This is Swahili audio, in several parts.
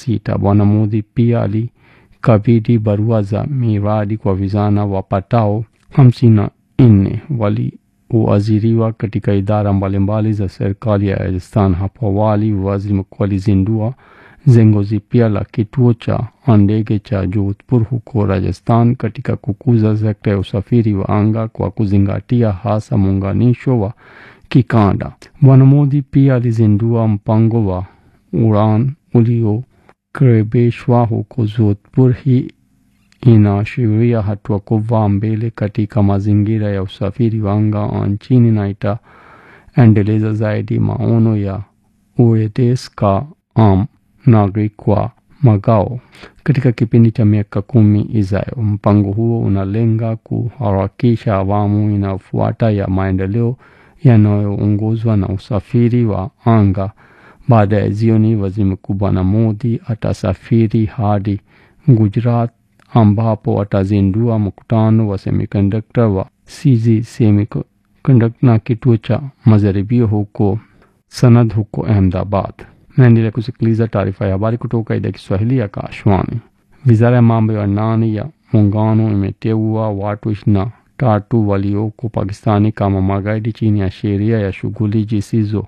sita. Bwana Modi pia alikabidhi barua za miradi kwa vijana wapatao hamsini na nne walioajiriwa katika idara mbalimbali za serikali ya Rajasthan. Hapo awali waziri mkuu alizindua jengo jipya la kituo cha ndege cha Jodhpur huko Rajasthan katika kukuza sekta ya usafiri wa anga kwa kuzingatia hasa muunganisho wa kikanda. Bwana Modi pia alizindua mpango wa Udan uliokaribishwa huko Jodhpur. Hii inaashiria hatua kubwa mbele katika mazingira ya usafiri wa anga nchini na itaendeleza zaidi maono ya uedes ka am naगरिक kwa magao katika kipindi cha miaka kumi ijayo. Mpango huo unalenga kuharakisha awamu inayofuata ya maendeleo yanayoongozwa na usafiri wa anga. Baada ya jioni, waziri mkuu Bwana Modi atasafiri hadi Gujarat ambapo atazindua mkutano wa semiconductor wa CG Semiconductor na kituo cha majaribio huko Sanad huko Ahmedabad. Naendelea kusikiliza taarifa ya habari kutoka idhaa ya Kiswahili ya Kashwani. Wizara ya mambo ya ndani ya muungano imeteua watu ishirini na tatu walioko Pakistani kama magaidi chini ya sheria ya shughuli zisizo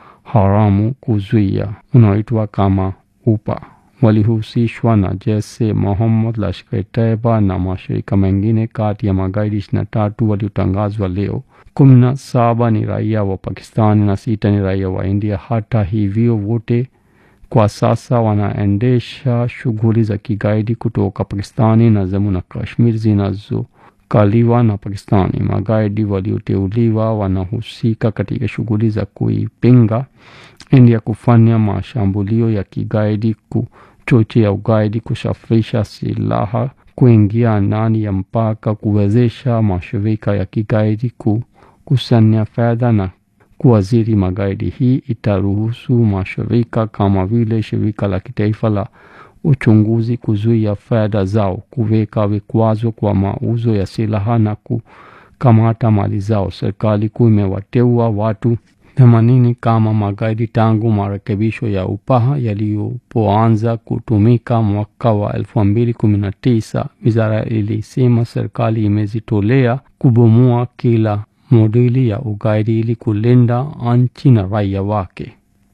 haramu kuzuia unaoitwa kama UPA. Walihusishwa na Jaish Mohammed, Lashkar-e-Taiba na mashirika mengine. Kati ya magaidi ishirini na tatu waliotangazwa leo, kumi na saba ni raia wa Pakistani na sita ni raia wa India. Hata hivyo, wote kwa sasa wanaendesha shughuli za kigaidi kutoka Pakistani na Jammu na Kashmir zinazokaliwa na Pakistani. Magaidi walioteuliwa wanahusika katika shughuli za kuipinga India, kufanya mashambulio ya kigaidi, kuchochea ugaidi, kusafirisha silaha, kuingia ndani ya mpaka, kuwezesha mashirika ya kigaidi kukusanya fedha na kuwaziri magaidi. Hii itaruhusu mashirika kama vile shirika la kitaifa la uchunguzi kuzuia fedha zao, kuweka vikwazo kwa mauzo ya silaha na kukamata mali zao. Serikali kuu imewateua watu themanini kama magaidi tangu marekebisho ya UPA yalipoanza kutumika mwaka wa elfu mbili kumi na tisa. Wizara ilisema serikali imejitolea kubomoa kila modeli ya ugaidi ili kulinda nchi na raia wake.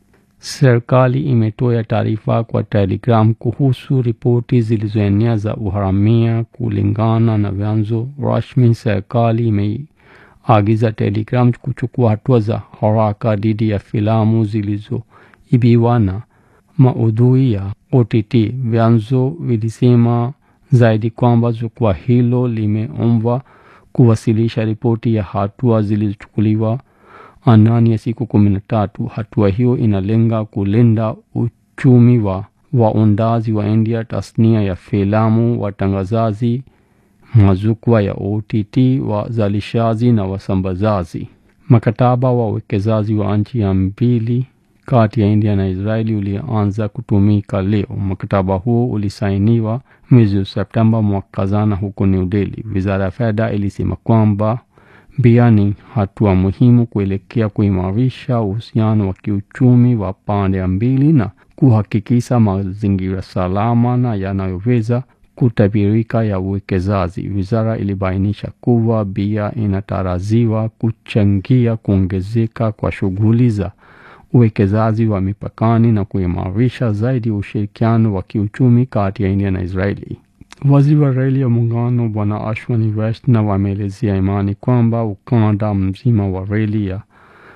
Serikali imetoa taarifa kwa Telegram kuhusu ripoti zilizoenea za uharamia. Kulingana na vyanzo rasmi, serikali imeagiza Telegram kuchukua hatua za haraka dhidi ya filamu zilizoibiwa na maudhui ya OTT. Vyanzo vilisema zaidi kwamba jukwaa hilo limeombwa kuwasilisha ripoti ya hatua zilizochukuliwa ndani ya siku kumi na tatu. Hatua hiyo inalenga kulinda uchumi wa waundaji wa India, tasnia ya filamu, watangazaji, majukwaa ya OTT, wazalishaji na wasambazaji. Mkataba wa uwekezaji wa nchi ya mbili kati ya India na Israeli ulianza kutumika leo. Mkataba huo ulisainiwa mwezi Septemba mwaka jana huko New Delhi. Wizara ya fedha ilisema kwamba pia ni hatua muhimu kuelekea kuimarisha uhusiano wa kiuchumi wa pande mbili na kuhakikisha mazingira salama na yanayoweza kutabirika ya uwekezaji. Wizara ilibainisha kuwa pia inatarajiwa kuchangia kuongezeka kwa shughuli za uwekezaji wa mipakani na kuimarisha zaidi ushirikiano wa kiuchumi kati ya India na Israeli. Waziri wa reli ya muungano Bwana Ashwani Vaishnaw ameelezea imani kwamba ukanda mzima wa reli ya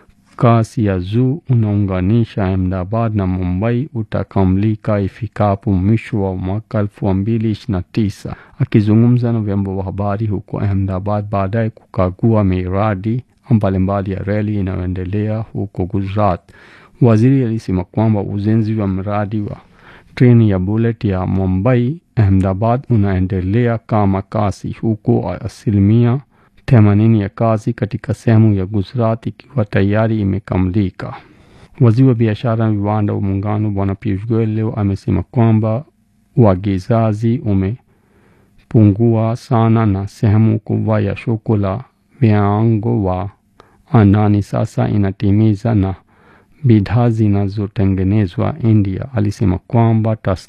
kasi ya juu unaunganisha Ahmedabad na Mumbai utakamilika ifikapo mwisho wa mwaka elfu mbili ishirini na tisa. Akizungumza na vyombo vya habari huko Ahmedabad baadaye kukagua miradi mbalimbali ya reli inayoendelea huko Gujarat, waziri alisema kwamba ujenzi wa mradi wa treni ya bullet ya Mumbai Ahmedabad unaendelea kama kasi, huko asilimia themanini ya kazi katika sehemu ya Gujarat ikiwa tayari imekamilika. Waziri wa biashara na viwanda wa muungano Bwana Piyush Goyal leo amesema kwamba uagizaji umepungua sana na sehemu kubwa ya soko la viwango wa ndani sasa inatimiza na bidhaa zinazotengenezwa India. Alisema kwamba